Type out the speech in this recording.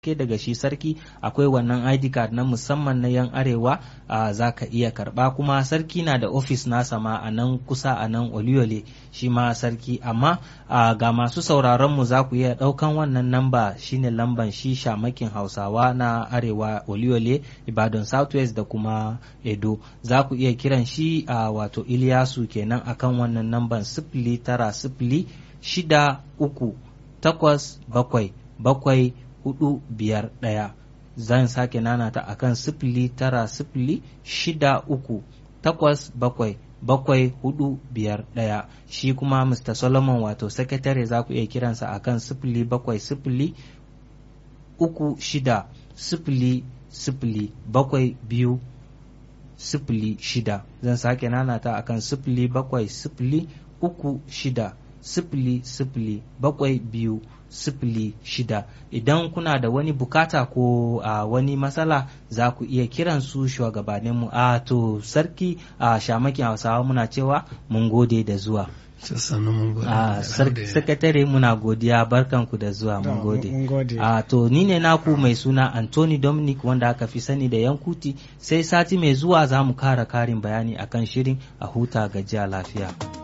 ke daga shi sarki akwai wannan id card na musamman na yan arewa za ka iya karba kuma sarki na da ofis nasa ma a nan kusa a nan oliyole shi ma sarki amma ga masu sauraron mu za ku iya daukan wannan namba shine lamban shi shamakin hausawa na arewa oliyole ibadan southwest da kuma edo za ku iya kiran shi a wato iliyasu kenan akan wannan namban sifili tara sifili shida uku takwas bakwai bakwai hudu biyar ɗaya zan sake nanata a kan sifili tara sifili shida uku takwas bakwai bakwai hudu biyar ɗaya shi kuma mr solomon wato sakatare za ku iya kiransa a kan sifili bakwai sifili uku shida sifili sifili bakwai biyu sifili shida zan sake nanata a kan sifili bakwai sifili uku shida sifili sifili bakwai biyu sifili shida idan kuna da wani bukata ko a uh, wani matsala za ku iya kiran su shugabaninmu a uh, to sarki a uh, shamakin hausawa muna cewa mun gode da zuwa a sakatare muna godiya barkanku da zuwa mun gode a to ni ne naku mai suna anthony dominic wanda aka fi sani da yankuti sai sati mai zuwa za mu kara karin bayani akan shirin a huta gajiya lafiya